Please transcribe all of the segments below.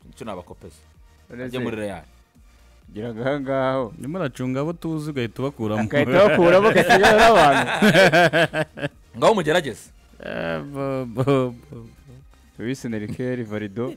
icyo nabakopeza ajye muri real gira ngaho ngaho Urimo uracunga abo tuzi ugahita ubakuramo ugahita bakuramo ugasigayo n'abantu ngaho mugerageze Eh, bo- bo- bo- tubise nerikeri valido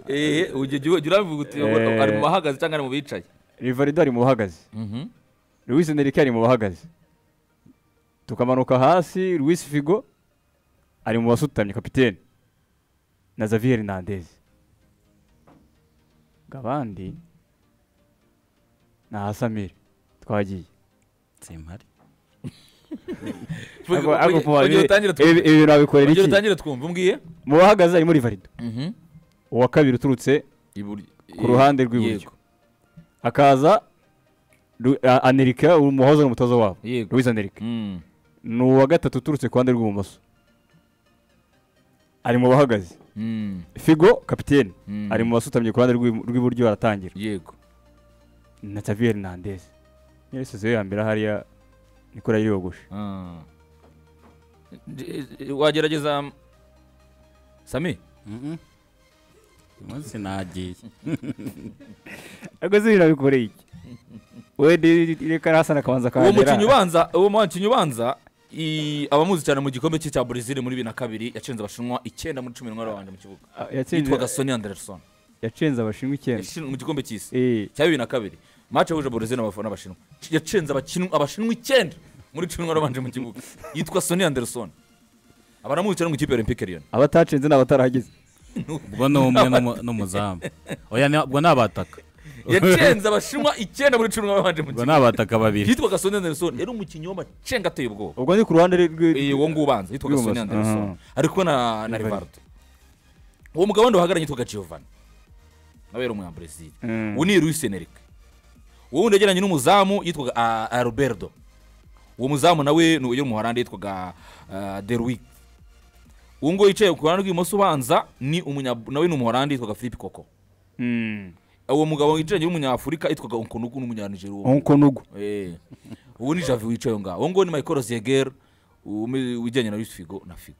eee ujya ujya urabivuga uti Eh. ari mu bahagaze cyangwa ari mu bicaye rivalido ari mu bahagaze Luis Enrique ari mu bahagaze tukamanuka hasi Luis Figo ari mu basutamye kapitene na Xavier Hernandez ngo abandi ni ahasamire twagiye Simpari. Ako- ako mu babiri- ujye utangira ibi- twumva ibi bintu babikorera ujye iki utangire twumva umbwiye mu bahagaze harimo Rivaldo uwa kabiri uturutse Ibur- Ku ruhande rw'iburyo. Yego. hakaza Lu- A- Enrique umuhoza n'umutoza wabo yego Luis Enrique Mm. ni uwa gatatu uturutse ku ruhande rw'ibumoso ari mu bahagaze Mm. Figo kapitene Mm. ari mu basutamye ku ruhande rw'ibu- rw'iburyo aratangira yego na Xavier Hernandez niyo seze ya mbere hariya niko yari yogoshe Ah. Je- je- wagerageza mm, sami Mhm. Uyu munsi nagiye ariko ziri nabikoreye iki wende reka nasana akabanza uwo kangera mukinnyi ubanza uwo mukinnyi ubanza i- abamuzi cyane mu gikombe cye cya Brazil muri bibiri na kabiri yacenze abashinwa icyenda muri cumi n'umwe babanje mu kibuga yitwaga Sonny Anderson yacenze abashinwa icyenda Yashinzwe mu gikombe cy'isi Eh, cya bibiri na kabiri match yahuje Brazil n'abaf- n'abashinwa C- yacenze abakinwa abashinwa icyenda muri cumi n'umwe babanje mu kibuga yitwa Sonny Anderson abaramuzi cyane mu ikipe ya Olympique Lyon abatacenze ni abatarahageze ubwo ni umwe n'umu- n'umuzamu oya ni- ubwo ni abataka yacenze abashinwa icyenda muri cumi n'umwe babanje mu ubwo kibuga ni abataka babiri yitwaga Sonny Anderson yari umukinnyi w'amacenga ateye ubwoba ubwo ni ku ruhande Eh, rw'i- uwo nguwo ubanza yitwaga Rw'ibumoso. Sonny Anderson Ah. ariko na na Rivaldo uwo mugabo wandi bahagaranye yitwaga Giovanni nawe yari umunyabrazil Mm. uwo ni Luis Enrique uwo wundi yegeranye n'umuzamu yitwaga ah, Alberto uwo muzamu nawe ni uwo mu Buholandi yitwaga ah, Derwick uwo nguwo yicaye ku ruhande rw'ibumoso ubanza ni umunya nawe ni umuholandi yitwaga Philippe Koko Mm. uwo mugabo yicaranye n'umunyafurika yitwaga Nkunugu n'umunyanigeria uwo Onko Nugu. Eh. ubu ni javi wicaye aho ngaho uwo nguwo ni michael zeger ujyanye na Luis figo na figo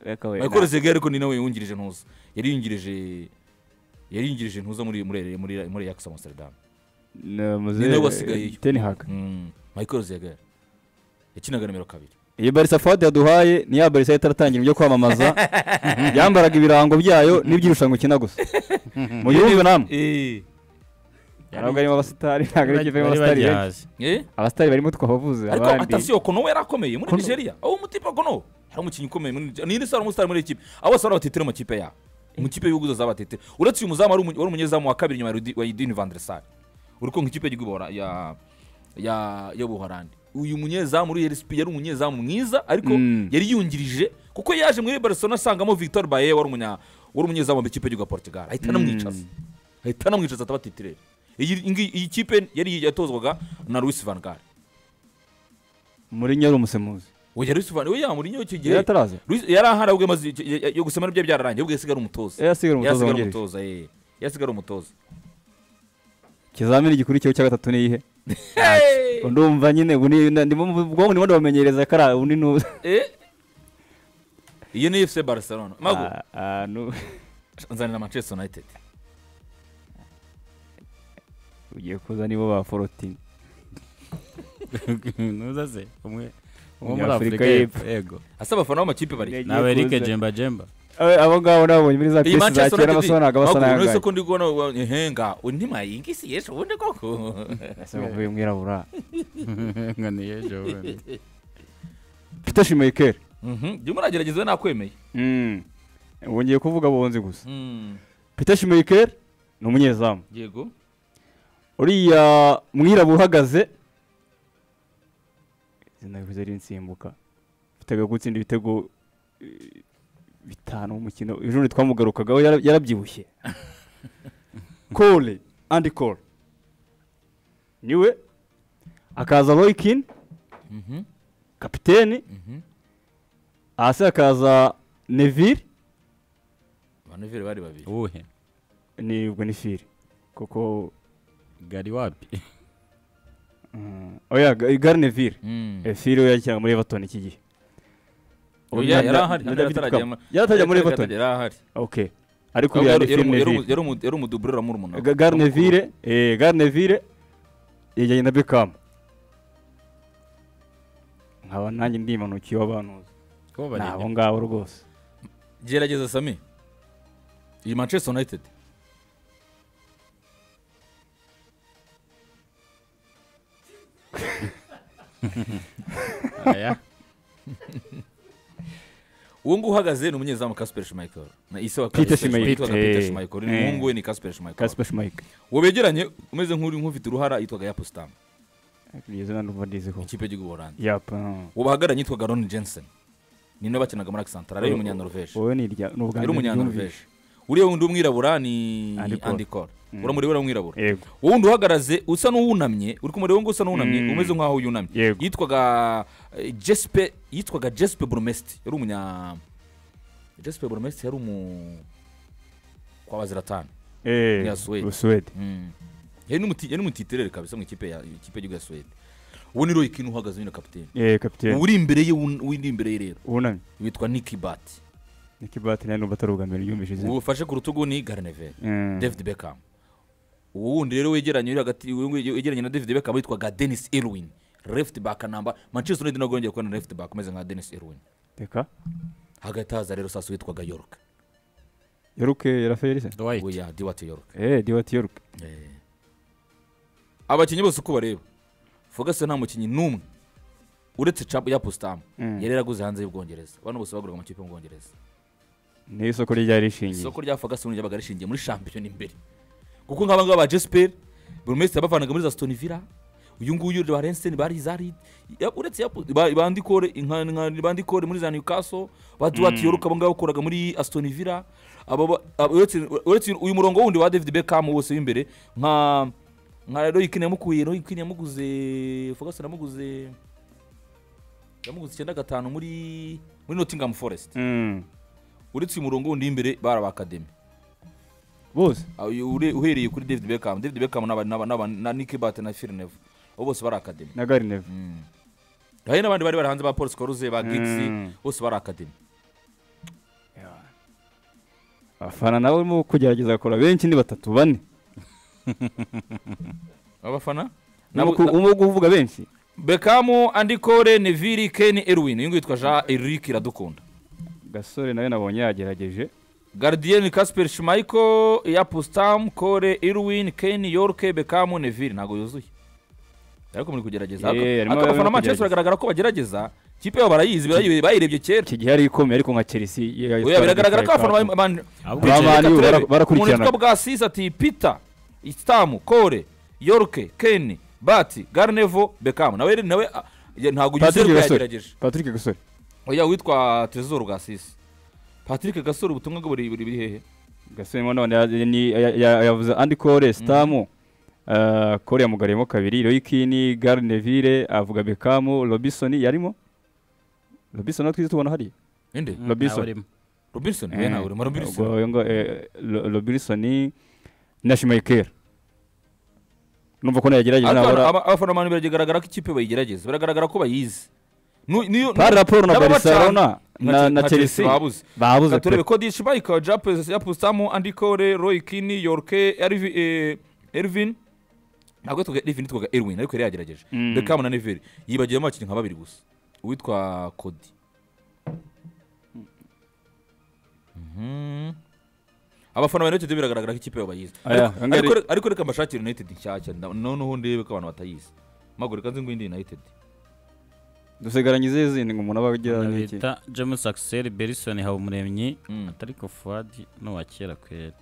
Reka we, michael zeger ariko ni nawe yungirije ntuza yari yungirije yari yungirije ntuza muri muri muri muri yakisa amsterdam na- na- muze- ni nawe wasigayeyo. Ten Hag. Mm. michael zeger yakinaga nimero kabiri iyi barisa fadi yaduhaye ni ya barisa itaratangira ibyo kwamamaza yambaraga ibirango byayo n'iby'irushanwa ukina gusa mu gihugu namwe Eh. ntabwo arimo abasitari ntabwo ari ikipe irimo Bari abasitari benshi bagihaze. Eh? abasitari barimo twabavuze ariko abandi atasiyo kono yari akomeye muri nigeria aho umutipe kono hari umukinnyi ukomeye muri nigeria ni saro umusitari muri ekipe abo bose bari abateteri mu makipe yabo ikipe y'ibihugu zose abateteri uretse uyu muzamu wari umu- wari umunyezamu wa kabiri nyuma ya Rudi- wa idini vandresari uri kumva ikipe y'igihugu bahora- ya ya y'ubuhorandi uyu munyezamu uri rsp yari umunyezamu mwiza ariko Mm. yari yungirije kuko yaje muri barcelona asangamo victor baye wari umunya wari umunyezamu wa ikipe y'igihugu ya portugal ahita anamwicaza ahita anamwicaza atabatiterera iyi ngiyi- iyi kipe yari yatozwaga na Luis van Gaal muri nyari umusemuzi oya Luis Van oya Mourinho icyo gihe yari ataraza Luis yari ahari ahubwo amaze icyo- ya- ya- yo gusemana bye byararangiye ahubwo yasigara umutoza yari asigaye umutoza yasigara wungirije umutoza eh yasigara umutoza ikizamini gikurikiyeho cya gatatu ni iyihe Hey! ndumva nyine ubu ni na- ndimo mu bwonko ndimo ndabamenyereza kariya ubu ni nu- Eh? iyo ni FC Barcelona mago Ah, ah, nu- nzanira Manchester United ugiye kuza nibo ba forotini nuza se umwe umwe muri Umunyafurika afurika y'epfo y'Epfo. yego asa abafana b'amakipe bari ni aberike jemba jemba Eh, abo ngabo nabonye muri iyi za piyesi za Manchester kera United basonaga basa mago uretse n'ayangaye ko ndi kubona wa- ehenga undi mayingisi yesha ubundi koko ese uvuye mwirabura ngo ni ejo bundi Peter Schmeichel Mhm, jya muragerageza nakwemeye Mm. ubu ngiye kuvuga bonzi gusa Mm, Peter Schmeichel ni umunyezamu yego uriya mwirabura uhagaze izina rivuze rinsimbuka biteguye gutsinda ibitego eh, bitanu mu mukino ejo twamugarukagaho yara- yarabyibushye Cole Andy Cole niwe akaza Roy Keane Mhm, kapiteni mhm. hasi hakaza Neville Banuvire bari babiri uwuhe ni ubwo ni Phil kuko gari wapi mm, oya Gary Neville Mm. Efiri we yakinaga muri Everton iki gihe. Oya, Na- yari ahari, na yari David atarajya Beckham. mu- Yari atarajya muri Yari Everton. ahari Okay. ariko Ahubwo yari yari- yari umu- yari umu- firneville yari umu- yari umuduburera murumuna we. garneville eh garneville yajyanye na bekamu nkaba nanjye ndimanukiye w'abantuza ko ni bareba abo ngabo rwose gerageza sami iyi manchester united aya uwo nguwo uhagaze ni umunyezamu casper schmeichel na ise wa Peter Schmeichel, Schmeichel. witwaga peter Eh. schmeichel Eh. umuhungu we ni casper schmeichel kasper schmike uwo begeranye umeze nk'uri nk'ufite uruhara yitwaga yapustam iryo zina ndumva ndiziho ikipe y'igihugu holandi yapa uwo bahagaranye yitwaga ron jensen ni nawe bakinaga muri akisantara yari umunyanoruveje wowe ni irya ni ubwa yari mbere byumvise umunyanoruveje uriya wundi w'umwirabura ni Andy Cole. Andy Cole uramureba w'umwirabura yego wowe wundi uhagaraze usa n'uwunamye uri kumureba ngo usa n'uwunamye Mm. umeze nk'aho yunamye Yego. yitwaga eh, jespe yitwaga jespe burumesiti yari umunya jespe burumesiti yari umu kwa baziratani eh Ya Suwede. suwede Mm. yari n'umuti- yari n'umutiterere kabisa mu ikipe ya ikipe y'igihugu ya suwede uwo ni roy kine uhagaze nyine kapitene eh kapitene uri imbere ye wun- w'undi imbere ye rero wunamye witwa niki bati niki bati nayo ndumva atari ubwa mbere byumvise izina ufashe ku rutugu ni garnevere Mm. david beckham uwo wundi rero wegeranye uri hagati uyu nguyu wegeranye na david beckham witwaga denis irwin left back namba manchester united nabwo yongeye kubona left back umeze nka denis irwin reka hagati haza rero sasa witwaga york yoruke yaraferise dwight oya diwati york eh diwati yoruke Eh. abakinnyi bose uko bareba fugase nta mukinnyi n'umwe uretse cap ya postamu Mm. yari yaraguze hanze y'ubwongereza abantu bose baguraga amakipe y'ubwongereza ni isoko ryari rishingiye isoko rya fugase ryabaga rishingiye muri shampiyona imbere kuko nk'aba ngaba ba jesper burumesitiri yabavanaga muri za stone villa uyu nguyu ba renseni ba rizari ya- uretse ya ba- ba Andy Cole, nka- nka- ba Andy Cole muri za newcastle ba duwati yoruka abo ngabo bakoraga muri aston villa aba ba- aba- uretse uretse uyu murongo wundi wa david beckham wose w'imbere nka nka roy kine yamukuye roy kine yamuguze fugase yamuguze yamuguze icyenda gatanu muri muri nottingham forest Mm. uretse uyu murongo wundi w'imbere bari abakademi bose Aho iyo ure- uhereye kuri david beckham david beckham n'aba- n'aba- n'aba- na nick bat na firnev abo bose bari akademi na garineve hari n'abandi bari bari hanze ba paul scoruze ba Mm. gigsi bose bari akademi abafana nabo barimo kugerageza bakora benshi ni batatu bane abafana Nabo ku- umwe wo kuvuga benshi bekamu andikore neville ken erwin uyu nguyu yitwa jean eric iradukunda gasore nawe nabonye yagerageje gardien casper schmeichel yapustam kore erwin ken yorke bekamu neville ntabwo yuzuye ariko muri kugerageza Eh, harimo ariko barimo abafana manchester kugerageza. baragaragara ko bagerageza kipe yabo barayizi barayi- bayirebye kera iki gihe yari ikomeye ariko nka chelsea yari oya biragaragara ko yitwaye abafana kapu. bari Abo Bicaye, Ba Man reka U turebe. bara- barakurikirana. Umuntu witwa bwasisi ati pita isitamu kore yoruke keni bati garnevo bekamu nawe nawe ah, ya- ntabwo ugize patrick rwe gasore yagerageje patrick gasore oya witwa tezoro bwasisi patrick gasore ubutumwa bwe buri buri buri hehe gasore mo none ya- ni- ya- ya- yavuze andi kore sitamu kore yamugariyemo kabiri royikini garinevire avuga bekamu robisoni yarimo robisoni twize tubona hariya inde Robinson. nawe urimo. robinson we nawe urimo robinson robinson na shimayikeri numva ko nayagerageje Ariko nabura aba- abafana bantu biragaragara ko ikipe bayigerageza biragaragara ko bayizi Nu- niyo- pari raporo na n'ababa barcelona cyane. na- Na na chelsea babuze babuze Reka turebe pe ko dishi bayika japu yapustamu andi kore royi kini yorke Ervi- eh, ervin ntabwo yitwaga ervin yitwaga erwin ariko yari yagerageje Mm. bekamu na neveri yibagiyemo abakinnyi nka babiri gusa uwitwa kodi Mhm. abafana ba united biragaragara ko ikipe yabo bayizi Aya, Ariko- angari- ariko- ariko reka mbashakire united nshyashya nda- noneho ndebe ko abantu batayizi magurika nzi ngo indi united dusigarangize izindi ngo umuntu aba agira n'iki bita james axel berison habumuremyi Mm. atariko fuadi n'uwa kera kwera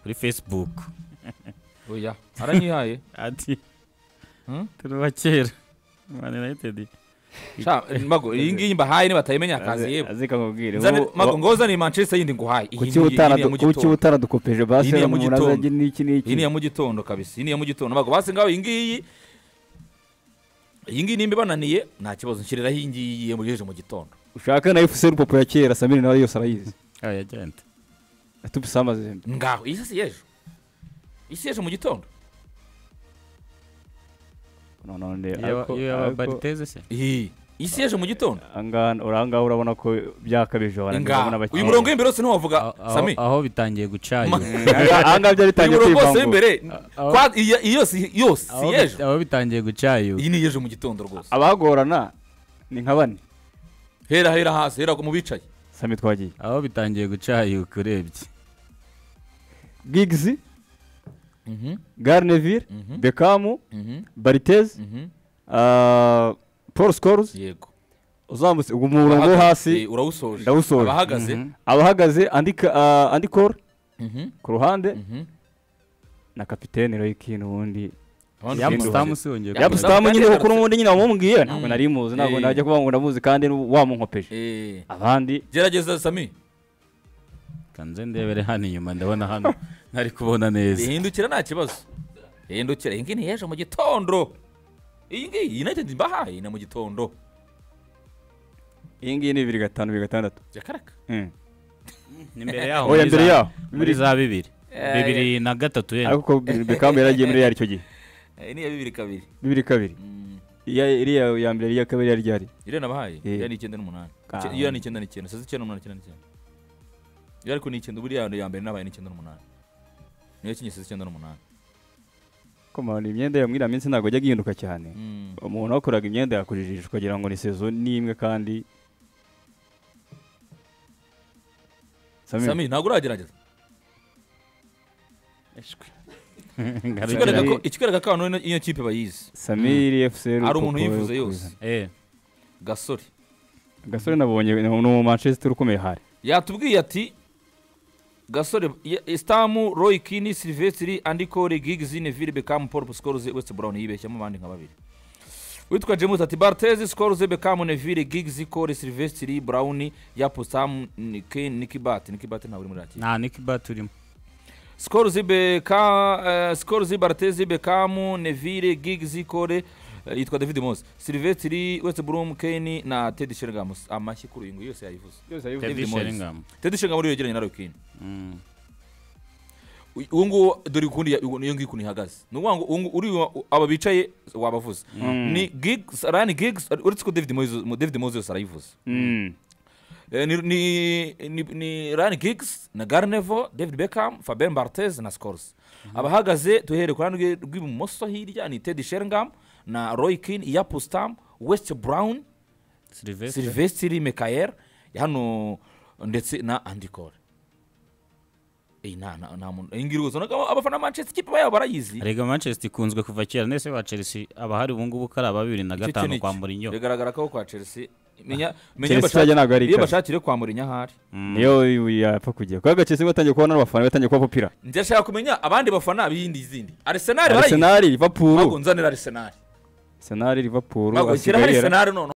kuri facebook oya aranyihaye ati Hmm? turi uwa kera man united Sha, mago iyi ngiyi mbahaye nibatayimenya akazi yebo azika nkubwire Zane- wowe- Mago ngoza ni Manchester yindi nguhaye iyi kuki ni- iyi utana ni iya mu kuki gitondo. utana dukopeje basi Iyi ni iya mu umuntu azajya gitondo. n'iki n'iki iyi ni iya mu gitondo kabisa iyi ni iya mu gitondo mago basi ngaho iyi ngiyi iyi ngiyi nimba ibananiye nta kibazo nshyiriraho iyi ngiyi yamugejeje mu gitondo ushaka na fc rupopo ya kera samiri nawe yose arayizi aba yagenda tubisama zembe ngaho iyi si y'ejo iyi si y'ejo mu gitondo none iyo yaba bariteze se iyi isi y'ejo mu gitondo ahangaha ahangaha urabona ko byakabije ngaha uyu murongo w'imbere wose ntiwavuga sami aho bitangiye gucayuka ahangaha byari uyu bitangiye murongo wose kwivangura w'imbere aho- kwa- iyo- iyo si- iyo si Aho bit- y'ejo aho bitangiye gucayuka iyi ni y'ejo mu gitondo rwose abagorana ni nka bane hera hera hasi hera mu bicaye sami twagiye aho bitangiye gucayuka urebye giggs garneville bekamu bariteze ah, paul scores yego uzamutse uwo murongo wo Abahagaze, hasi urawusoje ndawusoje. abahagaze abahagaze andika ah, andi cole Mhm, ku ruhande mhm. na kapitene royikin ubundi Abandi ya Yamu- bagenzi musitamu banjye. usongeye Yamu- kuza. yamusitamu nyine kandi kuko n'ubundi nyine wamubwiye ntabwo Mm. nari muzi ntabwo Eh. najya kuvuga ngo ndamuzi kandi wamunkopeje Eh, abandi gerageza sami Reka nze ndebere hano inyuma ndabona hano ntari kubona neza rihindukira nta kibazo rihindukira iyi ngiyi ni y'ejo mu gitondo iyi ngiyi united mbahaye ni mu gitondo iyi ngiyi ni bibiri gatanu bibiri gatandatu jakaraka Mm. imbere yaho oya mbere yaho muri za bibiri Eh, bibiri na gatatu yenda ariko bekamu yaragiye muri yari icyo gihe iyi ni iya bibiri kabiri bibiri kabiri Mm, iya iriya ya mbere iya kabiri yari ryari iriya nabahaye Eh. iriya ni icyenda n'umunani Ah. Ice- iriya ni icyenda n'icyenda sasa icyenda n'umunani icyenda n'icyenda iyo ariko ni icyenda buriya ya mbere nabaye ni icyenda n'umunani niyo kinyi sasa icyenda n'umunani komana imyenda ya muri iriya minsi ntabwo ajya agihinduka cyane Mm. umuntu wakoraga imyenda yakoresheje ukagira ngo ni sezo n'imwe kandi sami ntabwo uragerageza Ikigaragara ngarukira Ikikwereka Sami- ko- ikikwereka ko abantu b'ino- iyo kipe bayizi samiri efuse hari umuntu yivuze yose eh gasore gasore nabonye ni umu manchester ukomeye hari yatubwiye ati gasore ya- isitamu roy kini silvestri andikore giggs neville bekamu paul scores west brown yibeshyamo abandi nka babiri witwa james ati bartezi scores bekamu neville giggs kore silvestri brown yapo sam nike nikibati nikibati ntabwo uri muri rakiri nta nikiba turimo scores beka scores bartezi bekamu neville giggs kore eh, yitwa david mose silvestri west brown kane na ted shergam amashyi kuri uyu nguyu yose yayivuze David Moyes. Sheringham ted shergam uri yegeranye na roy kini Mm. Uy- uwo nguwo dore ukundi ya- uwo- iyo ngiyo ukuntu ihagaze ni ukuvuga ngo uwo ngu- uri wa- aba bicaye wabavuze ni gigs rani gigs uretse ko david moyes mo- david moyes yose arayivuze Mm. Eh, ni- ni- ni- ni rani gigs na garnevo david beckham fabien bartez na scores abahagaze duhere ku ruhande rwe- rw'ibumoso hirya ni ted shergam na roy kin yapustam west brown Sylvester silvestri mekayer hano ndetse na andikore iyi nta nta nta muntu iyi ngiyi rwose urabona ko abafana ba manchester ikipe yabo barayizi Erega Manchester ikunzwe kuva kera ndetse ba Chelsea abahari ubu ngubu ko ari aba bibiri na Icyo gatanu ni kwa iki. Mourinho bigaragara ko kwa chelsea menya menya iyo Chelsea bashak- bajya ntabwo ari iyo ikaze. bashakire kwa murinya ahari niyo yapfa kugira kubera gacese batangiye kubona n'abafana batangiye kuba popira ndashaka kumenya abandi bafana b'iyindi izindi arsenal barayizi arsenal ntabwo liverpool nzanira arsenal arsenal liverpool ntabwo nshyiraho asigaye yara- arsenal noneho